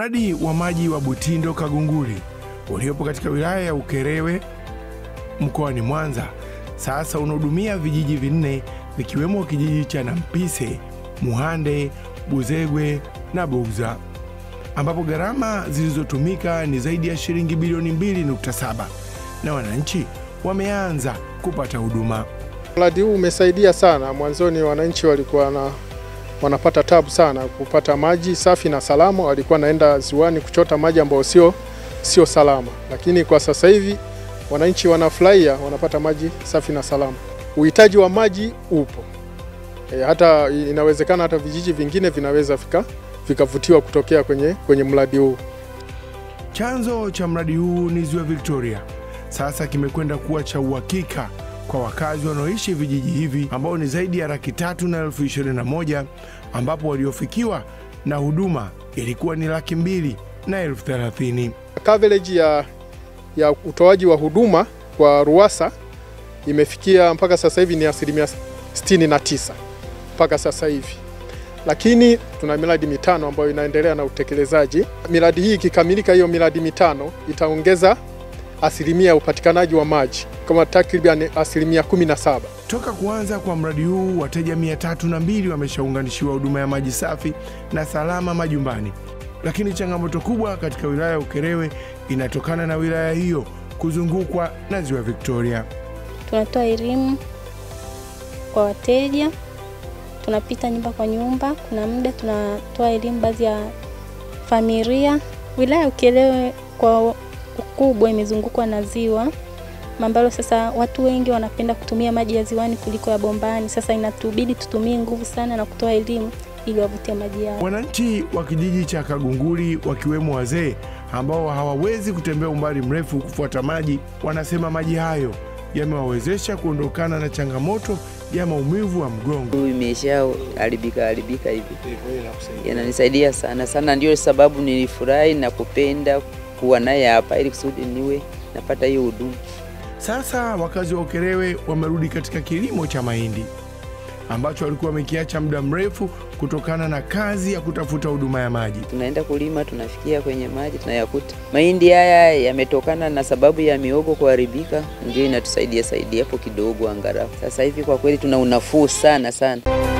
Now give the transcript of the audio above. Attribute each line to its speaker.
Speaker 1: Mradi wa maji wa Butindo Kagunguri uliopo katika wilaya ya Ukerewe mkoani Mwanza sasa unahudumia vijiji vinne vikiwemo kijiji cha Nampise, Muhande, Buzegwe na Bouza ambapo gharama zilizotumika ni zaidi ya shilingi bilioni 2.7 na wananchi wameanza kupata huduma.
Speaker 2: Mradi huu umesaidia sana. Mwanzoni wananchi walikuwa na, wanapata tabu sana kupata maji safi na salama, walikuwa naenda ziwani kuchota maji ambayo sio sio salama, lakini kwa sasa hivi wananchi wanafurahia, wanapata maji safi na salama. Uhitaji wa maji upo e, hata inawezekana hata vijiji vingine vinaweza fika vikavutiwa kutokea kwenye, kwenye mradi huu.
Speaker 1: Chanzo cha mradi huu ni ziwa Victoria, sasa kimekwenda kuwa cha uhakika kwa wakazi wanaoishi vijiji hivi ambao ni zaidi ya laki tatu na elfu ishirini na moja ambapo waliofikiwa na huduma ilikuwa ni laki mbili na elfu thelathini.
Speaker 2: Coverage ya, ya utoaji wa huduma kwa RUWASA imefikia mpaka sasa hivi ni asilimia 69 mpaka sasa hivi, lakini tuna miradi mitano ambayo inaendelea na utekelezaji. Miradi hii ikikamilika, hiyo miradi mitano itaongeza asilimia ya upatikanaji wa maji kama takriban asilimia 17.
Speaker 1: Toka kuanza kwa mradi huu wateja mia tatu na mbili wameshaunganishiwa huduma ya maji safi na salama majumbani, lakini changamoto kubwa katika wilaya ya Ukerewe inatokana na wilaya hiyo kuzungukwa na ziwa Victoria.
Speaker 3: Tunatoa elimu kwa wateja, tunapita nyumba kwa nyumba, kuna muda tunatoa elimu baadhi ya familia. Wilaya ya Ukerewe kwa ukubwa imezungukwa na ziwa ambalo sasa watu wengi wanapenda kutumia maji ya ziwani kuliko ya bombani. Sasa inatubidi tutumie nguvu sana na kutoa elimu ili wavutie maji yao.
Speaker 1: Wananchi wa kijiji cha Kagunguri wakiwemo wazee ambao hawawezi kutembea umbali mrefu kufuata maji, wanasema maji hayo yamewawezesha kuondokana na changamoto ya maumivu wa mgongo.
Speaker 4: Huu imesha haribika haribika hivi, yananisaidia sana sana, ndio sababu nilifurahi na kupenda kuwa naye hapa ili kusudi niwe napata hiyo huduma.
Speaker 1: Sasa wakazi wa Ukerewe wamerudi katika kilimo cha mahindi ambacho walikuwa wamekiacha muda mrefu kutokana na kazi ya kutafuta huduma ya maji.
Speaker 4: Tunaenda kulima, tunafikia kwenye maji tunayakuta. Mahindi haya yametokana na sababu ya miogo kuharibika, ndio inatusaidia saidia hapo kidogo angalau. Sasa hivi kwa kweli tuna unafuu sana sana.